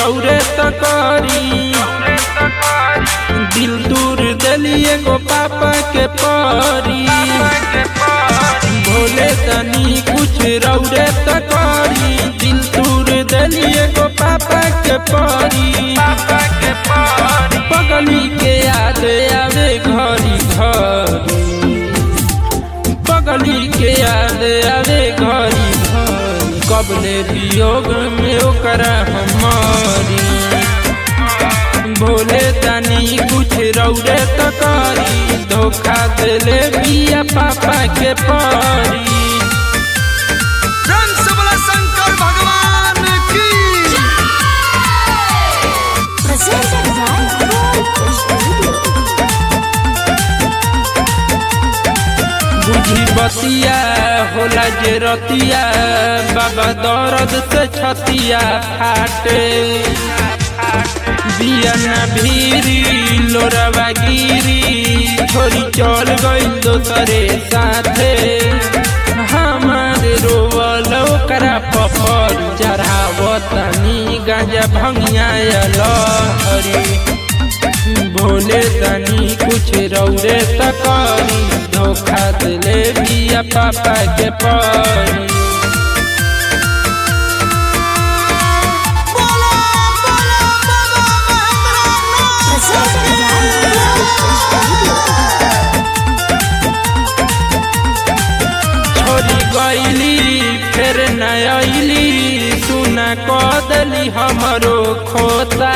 रौरे तकरी दिल दूर दलिए गो पापा के परी भोले तनी कुछ रौरे तकरी दिल दूर दलिए गो पापा के परी पगली के याद आवे घरी घरी पगली के याद आवे घरी घरी कबले वियोग में ओकरा हमारी भोले तनी कुछ रौरे तकारी धोखा दिले बिया पापा के परी रंग से बोला शंकर भगवान की Presented by Gold Studio. बुझी बतिया होला जे रतिया बाबा दर्द से छतिया फाटे बिया न भीरी लोरवा गिरी छोरी चल गई दोसरे साथे हमारे रोवल ओकरा पपर चढ़ावतनी गांजा भंगिया लहरी भोले तनी कुछ रौरे तकरी धोखा दिले बिया पापा के परी बोला बोला बाबा Mahendranath Presented by Gold Studio. छोरी गईली फिर न अइली सुना कदली हमरो खोता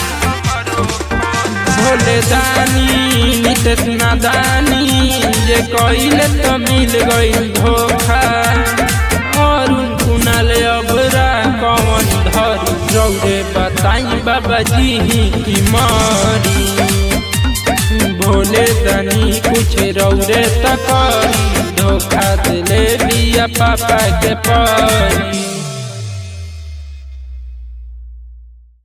भोले दानी नितेश नादानी जे कइले तो मिल गइल धोखा और कुनाल अबरा कौन धरी रौरे बताई बाबा जी की मारी भोले तनी कुछ रौरे तकरी धोखा दिले बिया पापा के परी